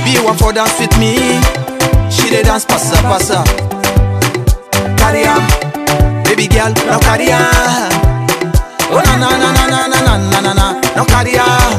baby want for dance with me. She dey dance passa passa. Carry am, baby girl, now carry am. Oh na na na na na na na na na na, now carry am.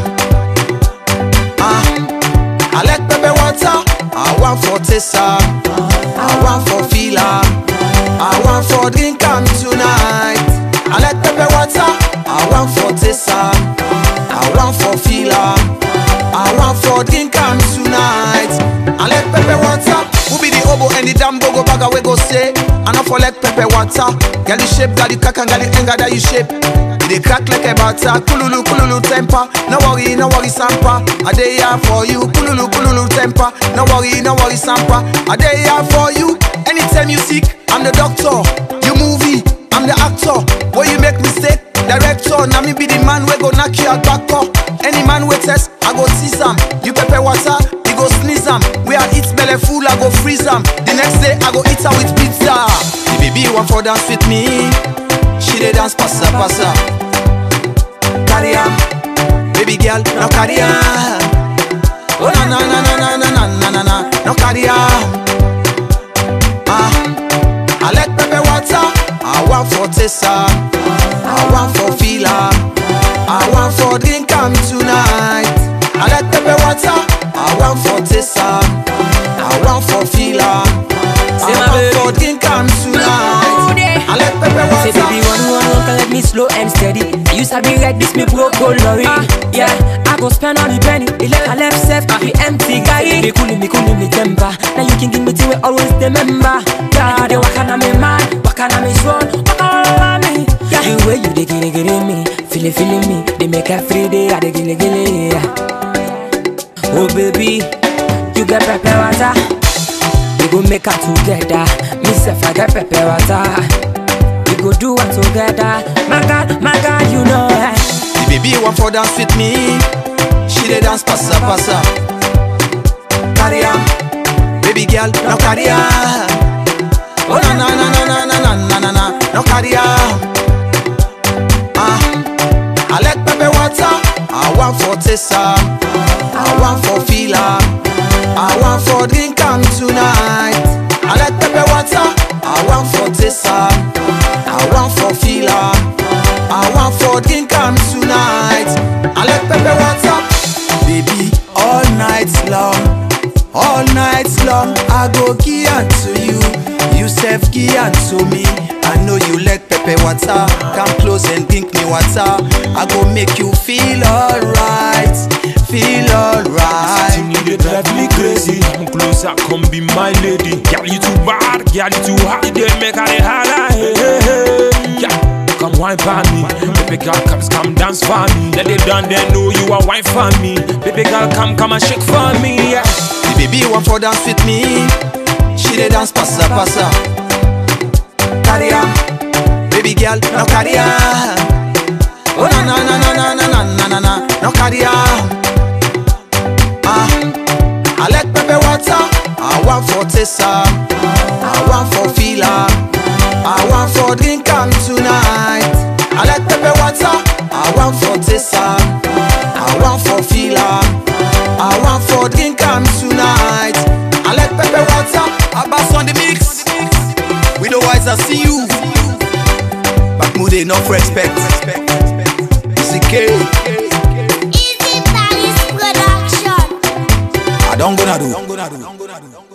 Ah, I like pepper water. I want for taste am. I want for feel am. I want for drink am tonight. I like pepper water. I want for taste am. I want for feel am. I want for drink am tonight. I like pepper water. Who be the obo and the damn go bagger we go say? I not for like pepper water. Girl you shape, girl you cock and girl you anger that you shape. It dey crack like a batter. Kululu kululu temper. No worry, no worry sampa. I dey here for you. Kululu kululu temper. No worry, no worry sampa. I dey here for you. Anytime you sick, I'm the doctor. You movie, I'm the actor. Where you make mistake, director. Now me be the man we go knock you out back up. Any man we test, I go tease am. You pepper water, he go sneeze am. We are eat belly full, I go freeze am. The next day I go eat her with pizza. The baby want for dance with me. She dey dance passa passa. Carry am, baby girl, now carry am. Oh na na na na na na na na na na, now carry am. Ah, I like pepper water. I want for taste am. I want for feel am. I want for drink am tonight. I like pepper water. I want for taste am. I want for feel am. I Say my want baby. for drink am tonight. I like pepper Say baby water. one one one can let me slow and steady. I used to be like this, me broke go lorry. Yeah, I go spend all the penny. It left I left self be empty guy. Me cooling me cooling me temper. Now you can give me thing we always remember. Yeah, they walk on me mind, walk on me soul, walk all over me. Yeah, the way you dey gilly gilly me, feel it feeling me. They make every day I dey gilly gilly. Yeah. Oh baby, you get pepper water. We go make her together. Me self I get pepper water. We go do it together. My God, my God, you know it. The baby want for dance with me. She dey dance passa passa. Carry am, baby girl, now carry am. Oh na na na na na na na na na na, now carry am. Ah, I like pepper water. I want for taste am. I want for feel am. I want for drink am tonight. I like pepper water. I want for taste am. I want for feel am. I want for drink am tonight. I like pepper water. Baby, all night long, all night long, I go give am to you. You self give am to me. I know you like pepper water. Come close and drink me water. I go make you feel alright, feel alright. You need to drive me crazy. Come closer, come be my lady. Girl, you too bad, girl, you too hot. They make her the holla. Hey, hey, hey. Yeah. Come wine for me, baby girl, come come dance for me. Let they done, they know you are wine for me. Baby girl, come come and shake for me. Yeah. The baby want for dance with me. She dey dance passa passa. Carry am, baby girl, now carry am. Oh na na na na na na na na na na, now carry am. Ah, I like pepper water. I want for taste am. I want for feel am. I want for drink am tonight. I like pepper water. I want for taste am. I want for feel am. I want for drink am tonight. I like pepper water. Abbas on the mix. We the wise I see you. Back mood enough respect. Easy K. Easy Paris Production. I don't gonna do.